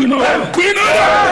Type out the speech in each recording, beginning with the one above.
gbiná gbiná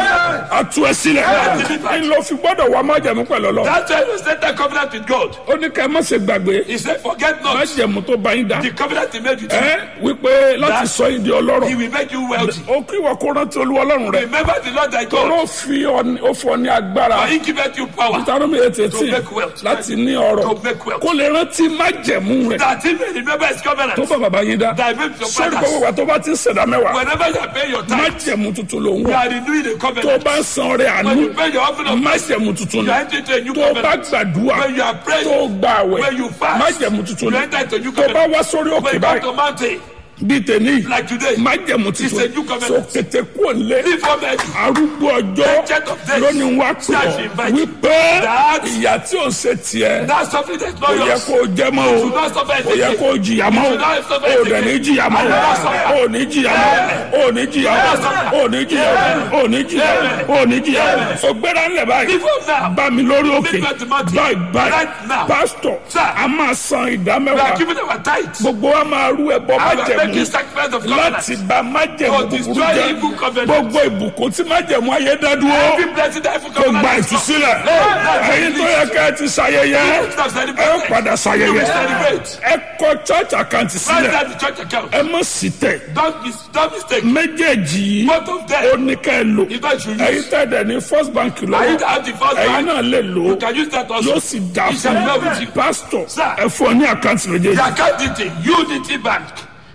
a tú ẹ sílẹ̀ ń lọ fi gbọ́dọ̀ wá májẹ̀mú pẹ̀lú ọlọ́ That's why you set that covenant with God. ó ní ká ẹ má ṣe gbàgbé He said, forget not májẹ̀mú tó bá yín dá the covenant he made with you. ẹ wípé láti sọ yín di ọlọ́rọ̀ He will make you wealthy. ó kí wọ́n kó rántí olúwa ọlọ́run rẹ̀ Remember the Lord thy God. tọ́lọ́ fi ọ ní- ó fọ ní agbára For he giveth you power ìtàrọ́mì ètè tí make wealth. láti ní ọrọ̀ to make wealth. kó lè rántí májẹ̀mú rẹ̀ That he may remember his covenant. tó bá bàbá yín dá That he made with your sọ́dọ̀ fathers. gbogbo wa tó bá ti ń ṣẹ̀dá mẹ́wàá Whenever you are paying your tithe, májẹ̀mú tuntun ló ń you wọ̀ are renewing the tó covenant. bá ń san ọrẹ àánú When you pay your offering of mercy, májẹ̀mú tuntun you ni are entering into a new tó bá covenant. gbàdúrà When you are praying, tó gbà àwẹ̀ when you fast, májẹ̀mú tuntun you ni enter into a new tó bá covenant. wá sórí When òkè you come báyìí to mountain, bíi tèmi like today, májẹ̀mú It's a new tuntun so covenant. tètè kú òǹlé leave from there. arúgbó ọjọ́ Ancient of days. lónìí wá pè Shall ọ́ she invite wípé That- ìyà tí ò ń ṣe tiẹ̀ That suffering that is not kò yẹ yours. kó o jẹ mọ́ o should not suffer it kò yẹ again. kó o jìyà mọ́ o should not suffer o it dẹ̀ ní again. jìyà mọ́ I will not suffer. o ò ní jìyà mọ́ o ò ní jìyà mọ́ o ò ní jìyà mọ́ o ò ní jìyà mọ́ o ò ní jìyà mọ́ o gbéra ńlẹ̀ báyìí Before now, bá mi lórí òkè Leave the mountain. báyìí báyìí Right now. pásítọ̀ Sir. a máa san ìdá we are mẹ́wàá giving our tithes. gbogbo wa máa rú ẹbọ I will make májẹ̀mú you sacrifice of covenant. láti bá májẹ̀mú For búburú destroy jẹ́ evil covenant. gbogbo ìbùkún tí májẹ̀mú ayé dá dúró Every blessing that evil kò gba covenant is ìtúsílẹ̀ Hey, ẹ̀yin tó yẹ ká ẹ ti ṣayẹyẹ You should have ẹ celebrated. padà You ṣayẹyẹ will celebrate. ẹ kọ church account Write sílẹ̀ down the church account. ẹ mọ̀ sí tẹ̀ Don't, mis- don't mistake. méjèèjì yìí Both of ó them. ní ká ẹ lò If I should ẹ̀yin use, tẹ̀dẹ̀ ní first bank I need to lọ́wọ́ have the first ẹ̀yin bank. náà lè lò ó You can use that also. yóò sì dá It shall fún be well with you. un pastor Sir. ẹ fún ọ ní àkáǹtì méjèèjì The account detail Unity Bank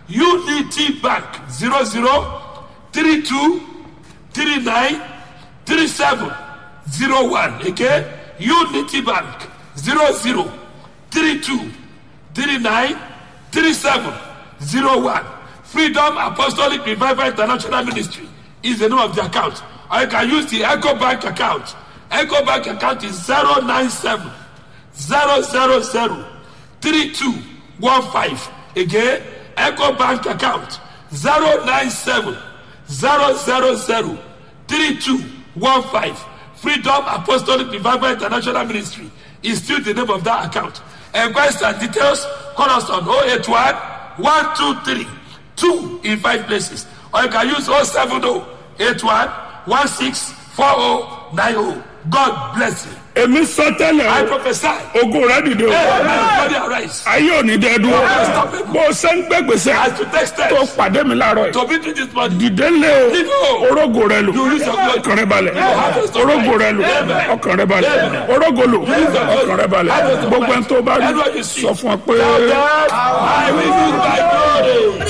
Unity Bank zero zero three two three nine three seven zero one again Unity Bank zero zero three two three nine three seven zero one Freedom Apostolic Revival International Ministry is the name of the account or you can use the Echo Bank account Echo Bank account is zero nine seven zero zero zero three two one five again eco bank account zero nine seven zero zero zero three two one five freedom apostolic revival international ministry is still the name of that account enquest and details call us on oh eight one one two three two in five places or you can use oh seven oh eight one one six four oh nine oh god bless you èmi sọ tẹ́lẹ̀ i o prophesy. ogun rẹ dìde o Hey, body arise. ayé ò ní dẹ́ dúró bó o ṣe ń gbégbèsè As you take steps tó pàdé mi láàárọ̀ yìí to be to this body, dìde lé o orógo rẹ lò You use your blood. ọkàn rẹ balẹ̀ orógo rẹ lò ọkàn rẹ balẹ̀ orógo lò ọkàn rẹ balẹ̀ gbogbo ẹni tó bá rí sọ fún ọ pé. I will use my glory.